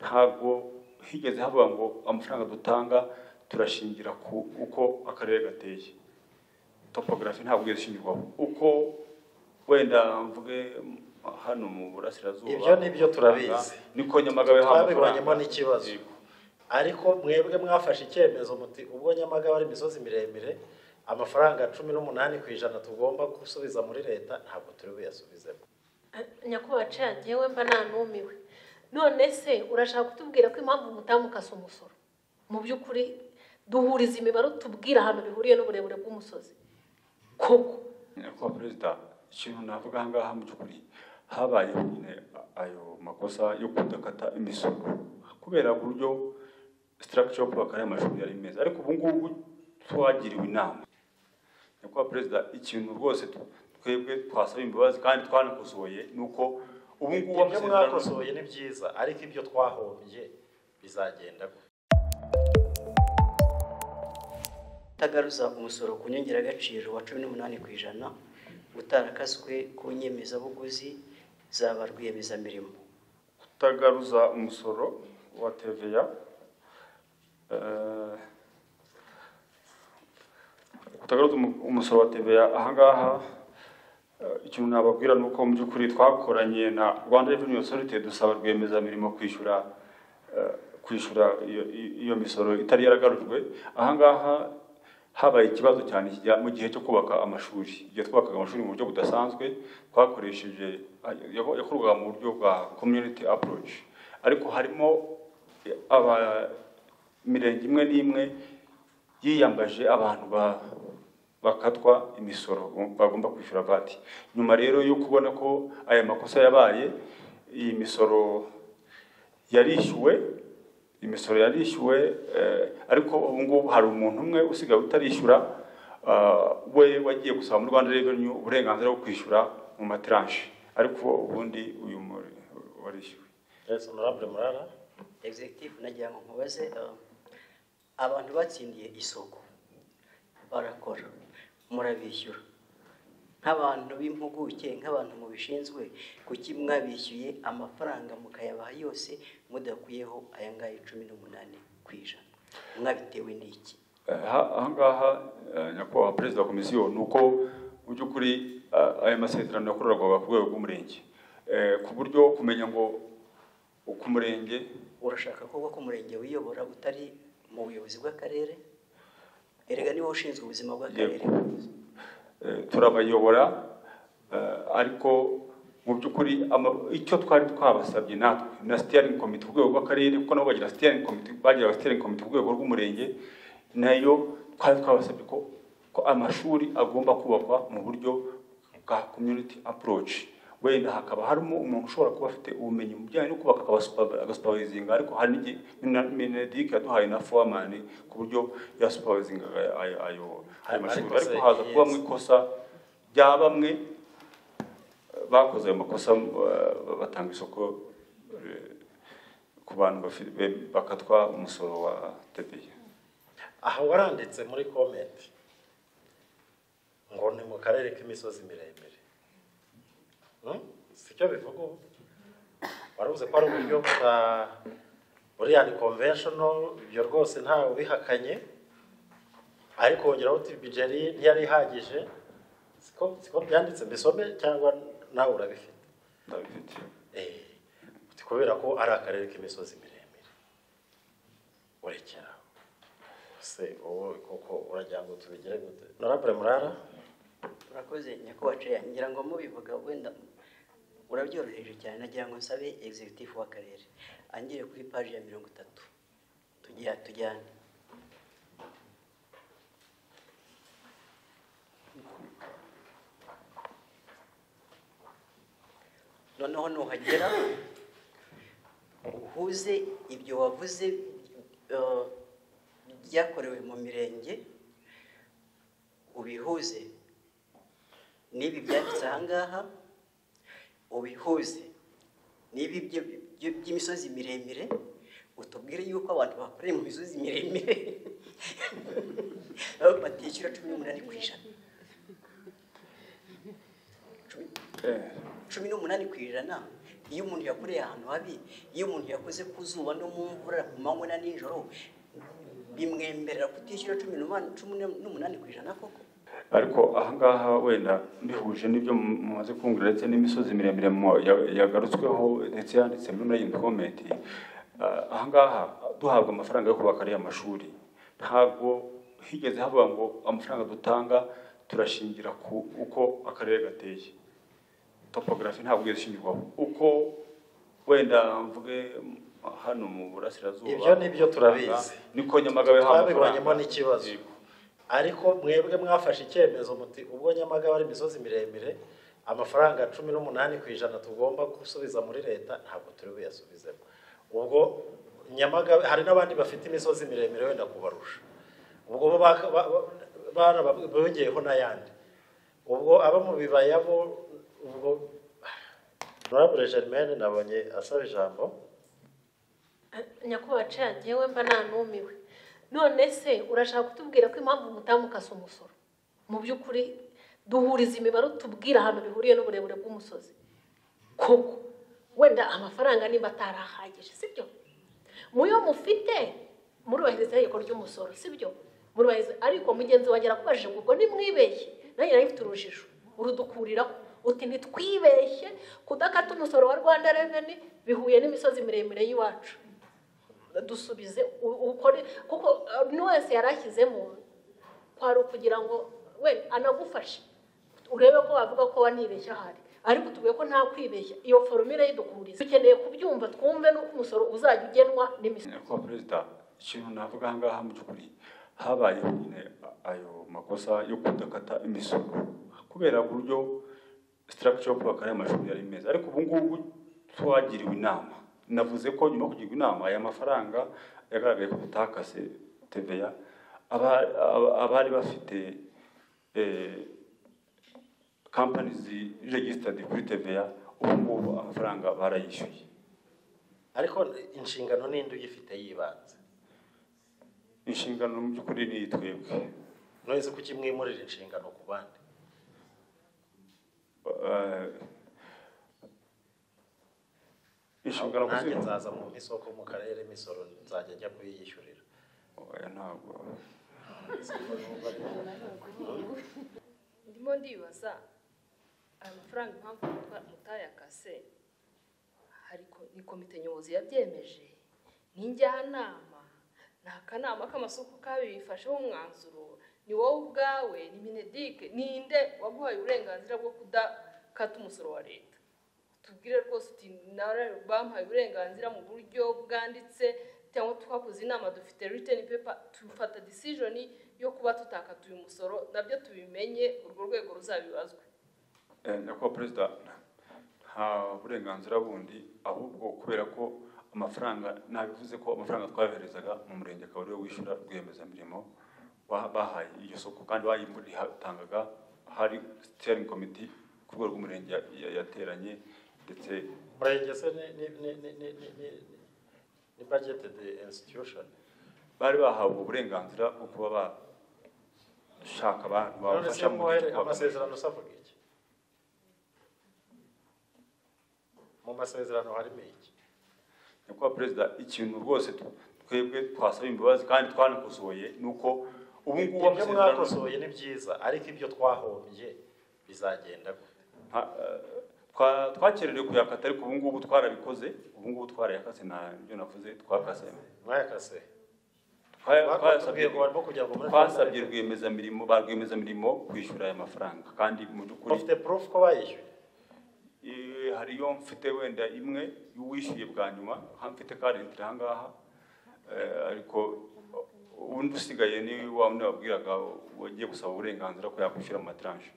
ntabwo higeze havuga ngo amafaranga dutanga turashingira ku uko akarere gateye topogarafi ntabwo igeze ishingirwaho uko wenda mvuge hano mu burasirazuba Ibyo ni byo turabizi. niko nyamagabe haba amafaranga. Twabibonyemo n'ikibazo. Yego. ariko mwebwe mwafashe icyemezo muti ubwo nyamagabe ari imisozi miremire amafaranga cumi n'umunani ku ijana tugomba gusubiza muri leta ntabwo turi buyasubizemo nyakubahwa cya ngewe mba nanumiwe none se urashaka kutubwira ko impamvu umudamu ukasa umusoro mu by'ukuri duhuriza imibare utubwira ahantu bihuriye n'uburebure bw'umusozi koko nyakubahwa perezida ikintu navuga aha ngaha mu by'ukuri habayeho nyine ayo makosa yo kudakata imisoro kubera uburyo sitarakisho yo kubaka aya mashuri yari meza ariko ubu ngubu twagiriwe inama nyakubahwa perezida ikintu rwose tu- twebwe twasaba imbabazi kandi twanakosoye ni uko ubu ngubu ibyo mwakosoye ni byiza ariko ibyo twahombye bizagenda gute utagaruza umusoro ku nyongeragaciro wa cumi n'umunani ku ijana utarakaswe ku nyemezabuguzi zaba rwiyemezamirimo kutagaruza umusoro wa TVA eh, kutagaruza umu- umusoro wa TVA ahangaha eh, ikintu nababwira ni uko mu by'ukuri twakoranye na Rwanda Revenue Authority dusaba rwiyemezamirimo kwishyura eh, kwishyura iyo- iyo- iyo misoro itari yaragarujwe ahangaha habaye ikibazo cyane kijya- mu gihe cyo kubaka amashuri igihe twubakaga amashuri mu buryo budasanzwe twakoresheje yako- yakorwaga mu buryo bwa community approach ariko harimo aba mirenge imwe n'imwe yiyambaje abantu ba- bakatwa imisoro bagomba kwishyura vati nyuma rero yo kubona ko aya makosa yabaye iyi misoro yarishyuwe imisoro yarishyuwe eh, ariko ubu ngubu hari umuntu umwe usigaye utarishyura ah, we wagiye gusaba muri rwanda revenue uburenganzira bwo kwishyura mu materanshi ariko ubundi uyu muri- warishyuwe yes honorable murara executive nagira ngo nkubaze eh, abantu batsindiye isoko barakora murabishyura nk'abantu b'impuguke nk'abantu mubishinzwe kuki mwabishyuye amafaranga mukayabaha yose mudakuyeho aya ngaya cumi n'umunani ku ijana mwabitewe n'iki aha aha ngaha eh, nyakubahwa perezida wa komisiyo ni uko mu by'ukuri eh, aya masezerano yakorerwaga ku rwego rw'umurenge Eh, ku buryo kumenya ngo ku murenge urashaka kuvuga ko umurenge wiyobora utari mu buyobozi bw'akarere erega niba ushinzwe ubuzima bw'akarere Yego. eh, turabayobora eh, ariko mu by'ukuri ama- icyo twari twabasabye natwe na sitiyaringi komite ku rwego rw'akarere kuko nabo bagira sitiyaringi komite bagira sitiyaringi komite ku rwego rw'umurenge nayo twari twabasabye ko ko amashuri agomba kubakwa mu buryo bwa community approach wenda hakaba harimo umuntu ushobora kuba afite ubumenyi mu bijyanye no kubaka akaba supervi- agasupervisinga ariko hari n'igihe Mina- minedike yaduhaye na foramani ku buryo yasupervisinga ayo ayo ayo mashuri Ariko se- ariko haza kubamo ikosa rya bamwe bakoze ayo makosa eh, batanga isoko eh, ku bantu bafi- be- bakatwa umusoro wa tebiye aha waranditse muri komenti ngo ni mu karere k'imisozi miremire Hmm? si cyo bivuga ubu waravuze ko ari uburyo bwa buriya ni conventional ibyo rwose ntawe ubihakanye ariko wongeraho uti bijeri ntiyari ihagije siko siko byanditse mbisome cyangwa nawe urabifite ndabifite Eh, uti kubera ko ari akarere k'imisozi miremire urekeraho se wowe koko uragira ngo tubigire gute norabure murara urakoze nyakubahwa ngira ngo mubivuga wenda urabyoroheje cyane nagira ngo nsabe executive w'akarere angire kuri paji ya mirongo itatu tugira tujyane noneho nuhagera uhuze ibyo wavuze eh, byakorewe mu mirenge ubihuze n'ibi byanditse ahangaha ubihuze n'ibi byo- byo- by'imisozi miremire utubwire yuko abantu bakoreye mu misozi miremire batishyura cumi n'umunani ku ijana Cumi- Eh, cumi n'umunani ku ijana iyo umuntu yakoreye ahantu habi iyo umuntu yakoze ku zuba no mu mvura ku manywa na nijoro bimwemerera kutishyura cumi n'umunani cumi n'umunani ku ijana koko ariko ahangaha wenda bihuje n'ibyo mu- mumaze kumvira ndetse n'imisozi miremire mu- ya- yagarutsweho ndetse yanditse muri iyi komenti Ah, ahangaha duhabwa amafaranga yo kubaka ariya mashuri ntabwo higeze havuga ngo amafaranga dutanga turashingira ku uko akarere gateye topogarafi ntabwo igeze ishingirwaho uko wenda mvuge hano mu burasirazuba Ibyo nibyo turabizi. niko nyamagabe haba twabibonyemo n'ikibazo Yego. ariko mwebwe mwafashe icyemezo muti ubwo nyamagabe ari imisozi miremire amafaranga cumi n'umunani ku ijana tugomba gusubiza muri leta ntabwo turi buyasubizemo ubwo nyamagabe hari n'abandi bafite imisozi miremire wenda kubarusha ubwo bo baka- ba- ba- baraba- bongeyeho n'ayandi ubwo abo mu bibaya bo ubwo norabure germaine nabonye asaba ijambo nyakubahwa ca njyewe mba nanumiwe none se urashaka kutubwira ko impamvu mutamukase umusoro mu by'ukuri duhuriza imibare utubwira ahantu bihuriye n'uburebure bw'umusozi koko wenda amafaranga niba atari ahagije sibyo muyo mufite murubahiriza itegeko ry'umusoro sibyo murubahiriza ariko mugenzi wanjye arakubajije ngo ubwo nimwibeshye nanjye nari mfite urujijo urudukuriraho uti ntitwibeshye kudakata umusoro wa rwanda reveni bihuye n'imisozi miremire y'iwacu dusubize u- ukore kuko uh, buri wese yari ashyizemo kwari ukugira ngo we anagufashe urebe ko wavuga ko wanibeshya ahari ariko tuvuge ko nta kwibeshya iyo foromire y'idukuriza dukeneye kubyumva twumve n'uko umusoro uzajya ugenwa n'imisoro nyakubahwa perezida ikintu navuga aha ngaha mu by'ukuri habayeho nyine ayo makosa yo kudakata imisoro kubera uburyo sitarakica yo kubaka aya mashuri yari meza ariko ubu ngubu twagiriwe inama navuze ko nyuma yo kugirwa inama aya mafaranga yagaragaye ko tutakase teveya aba- aba- abari bafite eh, kampani ziregisitaridi kuri teveya ubu ngubu amafaranga barayishyuye ariko inshingano n'indi uyifite yibanze inshingano mu by'ukuri ni twebwe ntuzi ko ukimwimurira inshingano ku bandi Eh, inshingano nanjye kuziha nzaza mu isoko mu karere imisoro nzajya njya kuyiyishyurira oya ntabwo ndimo ndibaza aya mafaranga impamvu mutwa- mutayakase hari ko- ni komite nyobozi yabyemeje ni njyanama ni akanama k'amasoko kabifasheho umwanzuro ni wowe ubwawe ni minedike ninde waguhaye uburenganzira bwo kudakata umusoro wa leta tubwire rwose uti nawe bamuhaye uburenganzira mu buryo bwanditse cyangwa twakoze inama dufite written paper tufata decision yo kuba tutakatuye umusoro nabyo tubimenye urwo rwego ruzabibazwe Eh, nyakubahwa perezida nta burenganzira bundi ahubwo kubera ko amafaranga nabivuze ko amafaranga twayoherezaga mu murenge akaba ariwe wishyura rwiyemezamirimo wa- bahaye iryo soko kandi bayimutangaga hari steering committee ku rwego rw'umurenge ya- ya- yateranye ndetse umurenge se ni ni ni ni ni ni ni ni budget the institution bari bahawe uburenganzira bwo kuba bashaka abantu none se babafasha mu muhere gihe cyo kubaka. amasezerano usavuga iki mu masezerano harimo iki nyakubahwa perezida ikintu rwose tu- twebwe twasaba imbabazi kandi twanikosoye ni uko ubu ngubu ibyo amasezerano- mwakosoye ni byiza ariko ibyo twahombye bizagenda gute nta- eh, twa- twakererewe kuyakata ariko ubu ngubu twarabikoze ubu ngubu twarayakase nta byo navuze twakase mwayakase Twa- twasabye twasabye- ngo barimo kugira ngo muri twasabye rwiyemezamirimo ba rwiyemezamirimo kwishyura aya mafaranga kandi mu by'ukuri ufite proof ko bayishyuye Eh, hariyo mfite wenda imwe y'uwishyuye bwa nyuma aha mfite karenti aha ngaha Eh, ariko ubundi usigaye ni wa wundi wabwiraga wagiye gusaba uburenganzira ko yakwishyura amatiranje